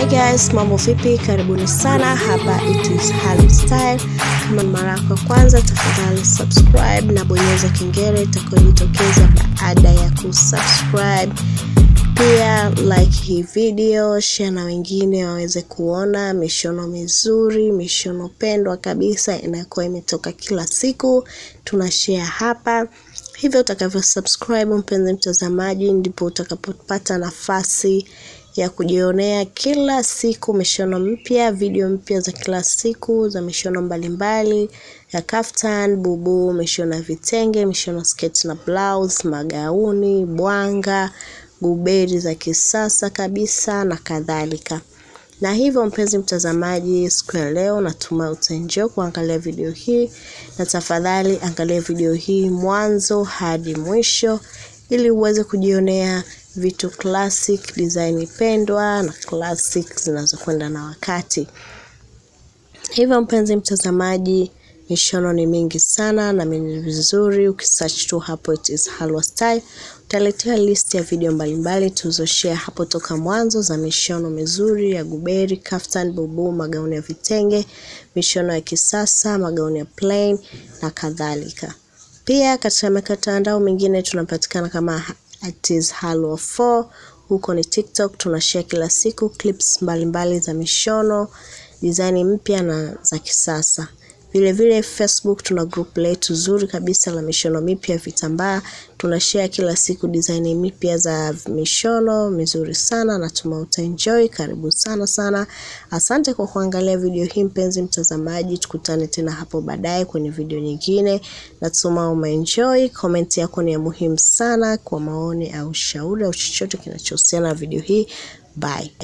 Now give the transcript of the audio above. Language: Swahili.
Hi guys, mambo vipi? Karibuni sana hapa it is Hali Style. Kama ni mara yako ya kwanza, tafadhali subscribe na bonyeza kengele itakayojitokeza baada ya kusubscribe. Pia like hii video, share na wengine waweze kuona mishono mizuri, mishono pendwa kabisa inayokuwa imetoka kila siku, tuna share hapa. Hivyo utakavyo subscribe, mpenzi mtazamaji, ndipo utakapopata nafasi ya kujionea kila siku mishono mpya, video mpya za kila siku za mishono mbalimbali ya kaftan, bubu, mishono ya vitenge, mishono sketi na blouse, magauni, bwanga, guberi za kisasa kabisa na kadhalika. Na hivyo mpenzi mtazamaji, siku ya leo natumai utaenjoy kuangalia video hii, na tafadhali angalia video hii mwanzo hadi mwisho ili uweze kujionea vitu classic design pendwa na classic zinazokwenda na wakati. Hivyo mpenzi mtazamaji, mishono ni mingi sana na ni vizuri ukisearch tu hapo it is Halwa Style utaletea list ya video mbalimbali tulizoshare hapo toka mwanzo za mishono mizuri ya guberi, kaftan, bubu, magauni ya vitenge, mishono ya kisasa, magauni ya plain na kadhalika. Pia katika mitandao mingine tunapatikana kama it is Halwa 4 huko ni TikTok, tunashare kila siku clips mbalimbali mbali za mishono design mpya na za kisasa. Vile vile Facebook tuna group letu zuri kabisa la mishono mipya vitambaa, tunashare kila siku design mipya za mishono mizuri sana, natuma utaenjoy. Karibu sana sana, asante kwa kuangalia video hii mpenzi mtazamaji, tukutane tena hapo baadaye kwenye video nyingine. Natuma umeenjoy. Comment yako ni ya muhimu sana kwa maoni au shauri au chochote kinachohusiana na video hii. Bye.